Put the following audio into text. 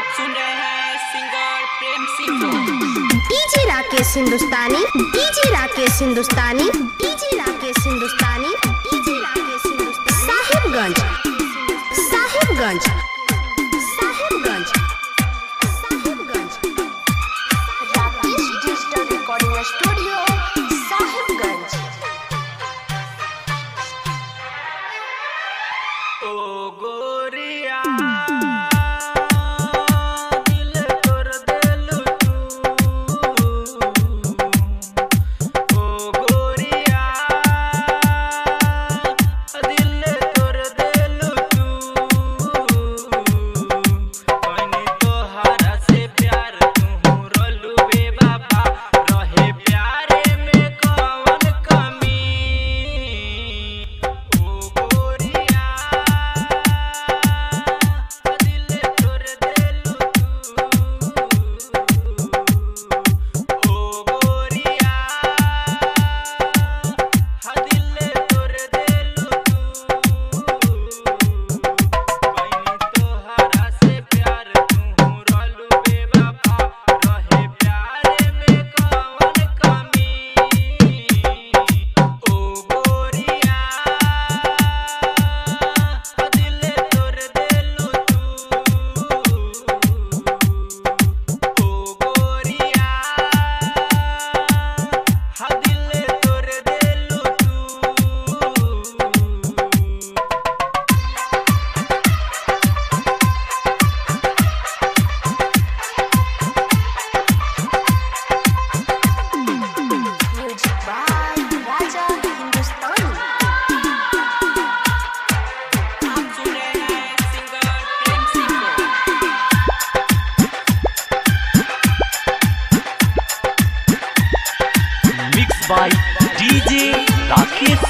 सुन रहे हैं सिंगर प्रेम सिंह को डीजे राकेश हिंदुस्तानी डीजे राकेश हिंदुस्तानी डीजे राकेश हिंदुस्तानी DJ Rakesh Hindustani Sahibganj Sahibganj Sahibganj Sahibganj Rakesh digital recording studio Sahibganj ओ गोरिया दिल तोर देलू तू ओ गोरिया दिल तोर देलू तू कनी तोहरा से प्यार तू रोलू बे बाबा रहे प्यारे में कौन कमी ओ गोरिया दिल तोर देलू तू ओ गोरिया दिल तोर देलू तू कइनी तोहरा से प्यार तू रोलू बे बाबा रहे प्यारे में कौन कमी ओ गोरिया दिल तोर देलू तू ओ गोरिया दिल तोर देलू तू म्यूजिक बाय राजा हिंदुस्तानी आप सुन रहे हैं सिंगर प्रेम सिंह को मिक्स बाय डीजे राकेश